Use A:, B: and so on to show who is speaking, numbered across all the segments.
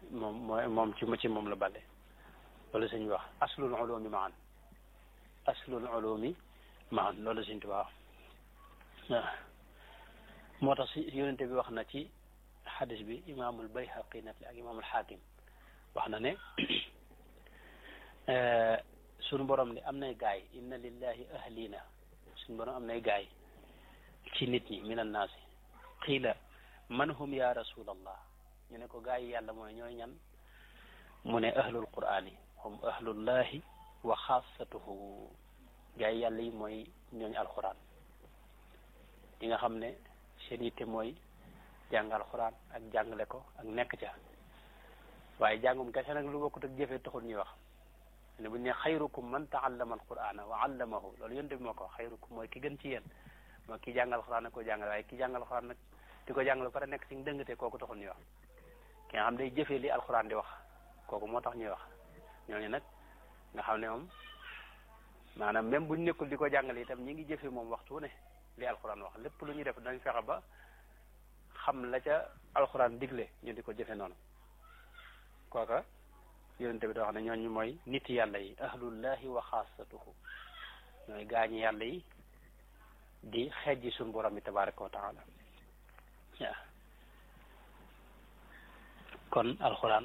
A: moom mooy moom ci ci moom la bale loolu sëñ bi wax aslul ulumi maan aslul ulumi maan loolu sëñ Tuubaa waaw moo tax si yonente bi wax na ci xadis bi imaamul bayhaqi nat li ak imaamul xaakim wax na ne suñu borom ni am nay gaay inna lillahi ahlina suñu borom am nay gaay ci nit ñi min annaasi qiila man hum ya rasulallah ñu ne ko gaay yi yàlla mooy ñooy ñan mu ne ahlul qur'ani hum ahlullahi wa xaasatuhu gaay yi yàlla yi mooy ñooñ alquran yi nga xam ne seen yitte mooy jàng alquran ak jàngale ko ak nekk ca waaye jàngum kese nag lu bokkut ak jëfee taxul ñuy wax ne bu ñu ne xayrukum man taallama alqurana wa allamahu loolu yonte bi moo ko wax xayrukum mooy ki gën ci yéen mooy ki jàng alquran ak ko jàngale waaye ki jàng alquran nag di ko jàngale pare nekk ci dëngate kooku taxul ñuy wax ki nga xam day jëfee li alquran di wax kooku moo tax ñuy wax ñooñu nag nga xam ne moom maanaam même buñ nekkul di ko jàngale itam ñi ngi jëfee moom waxtu ne li alquran wax lépp lu ñuy def dañ fexe ba xam la ca alquran digle ñu di ko jëfe noonu kooka yonente bi da wax ne ñooñu mooy nit yàlla yi ahlullahi wa xaasatuhu ñooy gaañi yàlla yi di xejji suñu borom bi tabaraka wa taala waaw kon alxuraan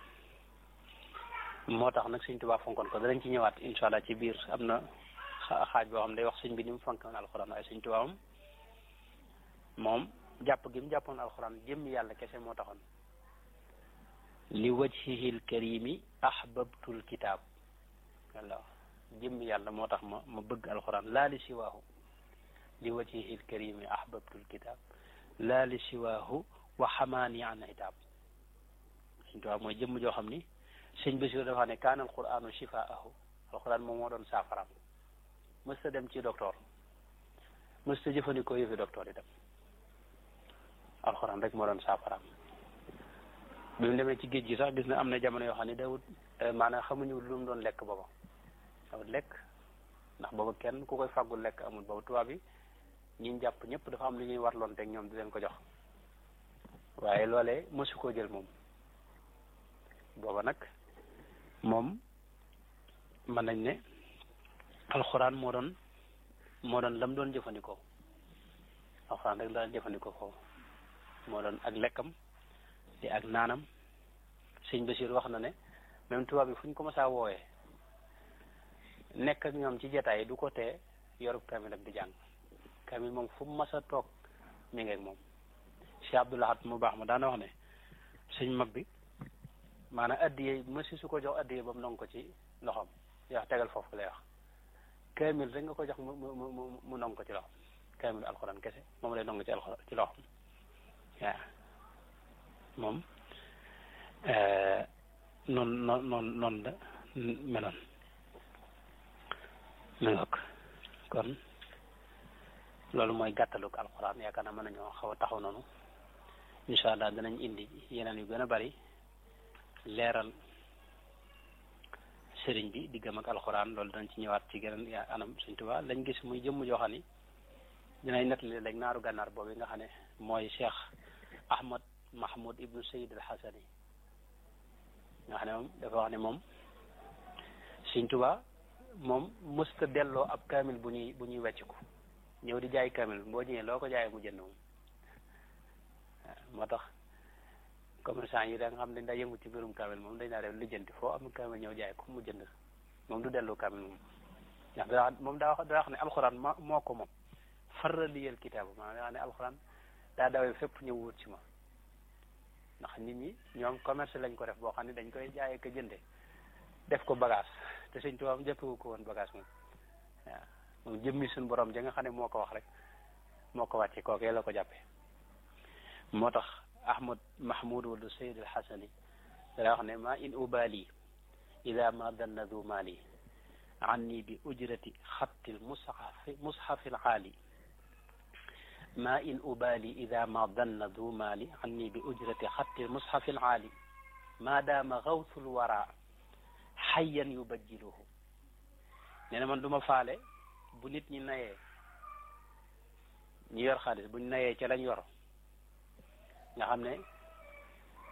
A: moo tax nag sëñ Tuubaa fonkoon ko danañ ci ñëwaat incha allah ci biir am na xaaj boo xam ne day wax sëñ bi ni mu fonkoon alxuraan waaye sëñ Tuubaa moom moom jàpp gi mu jàppoon alxuraan jëmm yàlla kese moo taxoon li wajhihil karimi ahbabtul kitaab walla jëmm yàlla moo tax ma ma bëgg alxuraan laa li siwaahu li wajhihil karimi ahbabtul kitaab laa li siwaahu wa xamaani an hitaab sëñ Tuubaa mooy jëmm joo xam ni sëñ Basiru dafa ne kaana alquraanu shifaahu alxuraan moom moo doon saafaraam mësta dem ci docteur mësta jëfandikoo yëfi docteur itam alxuraan rek moo doon saafaraam bi mu demee ci géej gi sax gis na am na jamono yoo xam ne dawut maanaam xamuñu lu mu doon lekk booba dawut lekk ndax booba kenn ku koy fàggul lekk amul booba tubaab bi ñi jàpp ñëpp dafa am lu ñuy warloon teg ñoom di leen ko jox waaye loolee mësu koo jël moom booba nag moom mën nañ ne alxuraan moo doon moo doon lam doon jëfandikoo alxuraan rek la doon jëfandikoo foofu moo doon ak lekkam di ak naanam sëñ Basiir wax na ne même tubaab bi fu ñu ko mësaa wooyee nekk ak ñoom ci jataay yi du ko tee yorub kamil ak di jàng kamil moom fu mu mës a toog mi ngi ak moom Cheikh Abdoul Ahad mu baax ma daana wax ne sëñ mag bi maanaam addiyee mësi su ko jox addiyee ba mu nong ko ci loxoom wax tegal foofu lay wax kamil rek nga ko jox mu mu mu mu nong ko ci loxoom kamil alxuraan kese moom lay nong ci alxuraan ci loxoom waaw moom noonu noonu noonu noonu la meloon mi ngok kon loolu mooy gàttaluk alxuraan yaakaar naa mën nañoo xaw a taxaw noonu incha allah danañ indi yeneen yu gën a bari leeral sëriñ bi diggam ak alxuraan loolu danañ ci ñëwaat ci geneen anam Sëriñ Tuubaa lañ gis muy jëmm joo xam ni dinay nettali léegi naaru gànnaar boobu nga xam ne mooy Cheikh Ahmad Mahmoud ibnu Sayid al Xasani nga xam ne moom dafa wax ne moom Sëriñ Tuubaa moom mësta delloo ab kaamil bu ñuy bu ñuy wecciku ñëw di jaay kaamil boo ñëwee loo ko jaayee mu jënd moom moo tax commerçant yi da nga xam ne daa yëngu ci mbirum kaamil moom dañ naa def lijjanti foo am kaamil ñëw jaay ko mu jënd moom du delloo kaamil moom ndax daa moom daa wax daa wax ne alxuraan ma moo ko moom faraliyal kitaabu maanaam daa ne alxuraan daa dawee fépp ñëw wut ci ma ndax nit ñi ñoom commerce lañ ko def boo xam ne dañ koy jaayee ko jënde def ko bagage te sëñ tubaab jëppewu ko woon bagage moom waaw moom jëmmi suñu borom ja nga xam ne moo ko wax rek moo ko wàcce kookee la ko jàppe moo tax ahmad mahmoud wala sayid al xasani daa wax ne ma in ubali ida ma danna du mali anni bi ujrati xatti l mushafi mushafi l aali ma in ubali ida ma danna du mali anni bi ujrati xatti l mushafi l aali ma daama gawtu l wara xayyan yubajjiluhu nee na man du ma faale bu nit ñi nayee ñi yor xaalis buñ nayee ca lañ yor nga xam ne